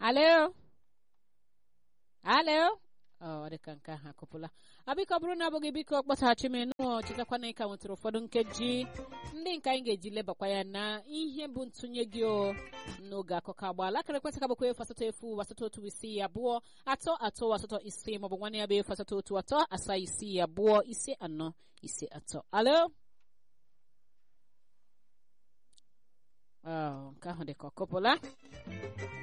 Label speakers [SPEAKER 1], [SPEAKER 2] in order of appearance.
[SPEAKER 1] alo alo ọ dịka nke ahụ akụpụla ọ biko bụrụ na abụghị biko kpọtaghachi m nụọ chetakwa na ịka nwetara ụfọdụ nkeji ndị nke anyị ga-eji lebakwa ya na ihe bụ ntụnye gị o n'oge akụkọ agbaala akara ekwentị ka bụkwa efu asatọ efu asatọ otu isii abụọ atọ atọ asatọ isii maọbụ nwanne ya bụ efu asatọ otu atọ asaa isii abụọ ise anọ ise atọ alo nke ahụ dị ka ọ kụpụla